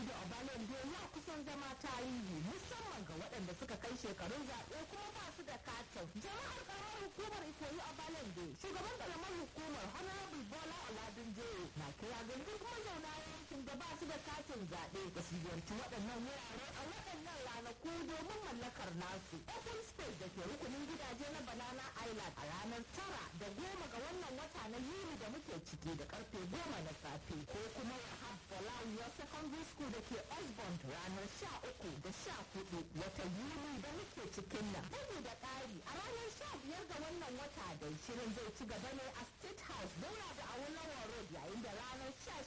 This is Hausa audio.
da obalende ya kusan zama tarihi musamman ga waɗanda suka kai shekarun zaɓe kuma ba su da katin jama'ar karamar hukumar ikoyi obalende shugaban karamar hukumar honorable bola oladunje na kira ga duk mazauna yankin da ba su da katin zaɓe da su ziyarci waɗannan wurare a waɗannan ranaku domin mallakar nasu open space da ke rukunin gidaje na banana island a ranar tara da goma ga wannan wata na yuli da muke ciki da karfe goma na safe ko kuma wahab bolawiyar secondary school da ke osborne ranar sha uku da sha hudu wata yuli da muke cikin nan bugu da ƙari a ranar sha biyar ga wannan wata da shirin zai ci gaba ne a state house daura da awolowo road yayin da ranar sha